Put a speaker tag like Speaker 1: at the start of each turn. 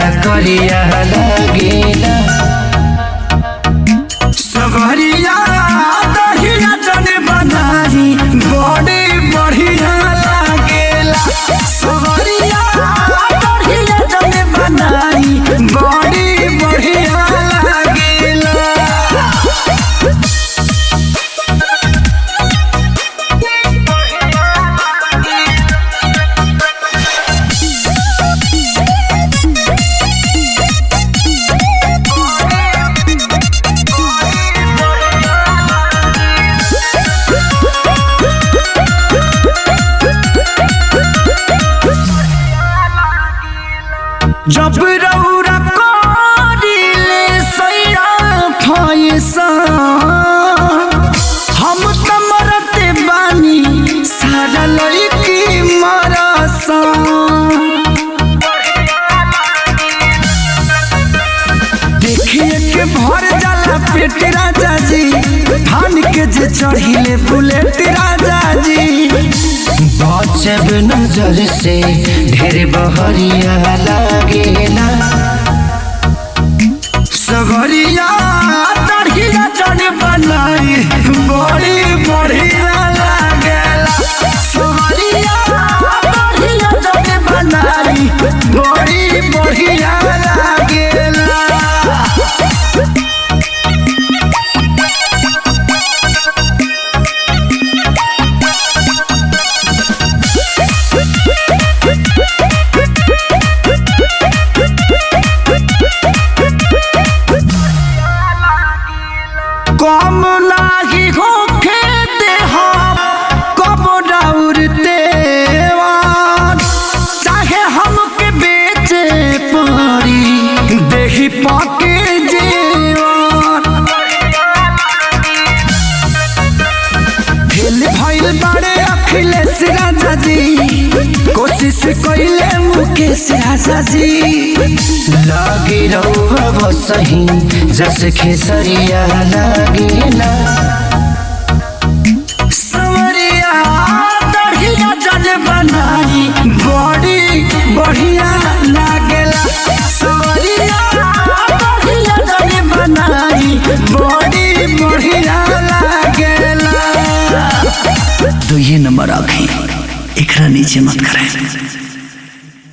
Speaker 1: बड़ा करिया लागेला सवरिया दहिया जन बनाई बड़ी बढ़िया लागेला सवरिया दहिया जन बनाई बड़ी बढ़िया लागेला जब रौरा करिले सैरा फैसा हम त मरते बानी सारा लड़की मरसा देखिए के भर जाला पेट राजा जी धान के जे चढ़िले बुलेट राजा जी बचब नजर से ढेर बहरिया लागेला सगरिया तड़िया चढ़ बनाई बड़ी बढ़िया लागेला सगरिया तड़िया चढ़ बनाई बड़ी बढ़िया लागेला कम नाही होखे देहा कब डाउरते चाहे हमके बेचे पड़ी देही पाके जेवान फेल भइल बाड़े अखिलेश राजा जी कोशिश कइले मुकेश राजा जी लागे रहुआ सही जस खेसरिया लागेला सवरिया दढ़िया जल बनाई बड़ी बढ़िया लागेला सवरिया दढ़िया जल बनाई बड़ी बढ़िया लागेला
Speaker 2: तो ये नंबर आखे एकरा नीचे मत करें